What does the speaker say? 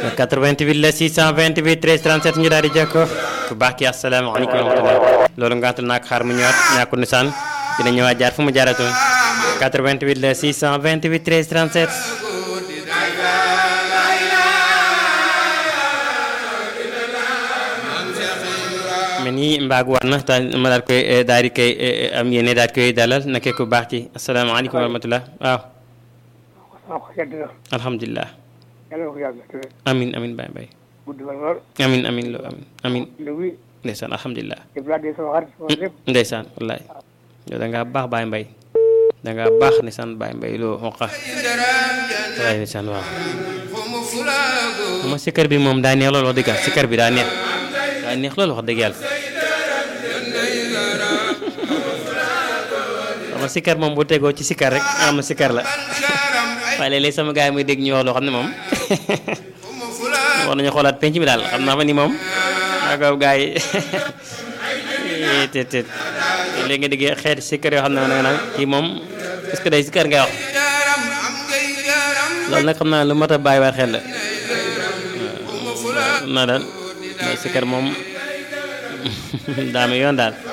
88 la 628 13 37 ñu daal di jokkoo ku baax ki asalaamaaleykum wa rahmatulah loolu ngaatul naak xaar mu ñëwaat ñàkkul ni saan dina ñëwaat jaar fu mu jaaratoon 88 la 628 13 37 mais nii mbaag war na ta ma daal koy daal di koy am yéene daal koy dalal nake ku baax ki asalaamaaleykum wa rahmatulah waaw alhamdulilah amin amin bay bay amin amin lo amin amin ndeysaan alhamdulilah ndeysaan wallaay yow da ngaa baax baay mbay da ngaa baax ndeysaan baay mbay loo xonqa wallaay ndeysaan waaw ma sikkar bi moom daa neex loolu wax dëgg yàlla sikkar bi daa neex daa neex loolu wax dëgg yàlla sama sikkar moom bu tegoo ci sikkar rek nga xam ne sikkar la waaye léeg-léeg sama gars yi muy dégg ñu wax loo xam ne moom war nañu xoolaat penc mi daal xam naa fa ni moom daa ko gars yi te te léegi nga déggee xeeti sikkar yoo xam ne nga naan kii moom est-ce que day sikkar ngay wax loolu nag xam naa lu mat a bàyyi waat xel la waaw xam naa daal sikkar moom daa mi yoon daal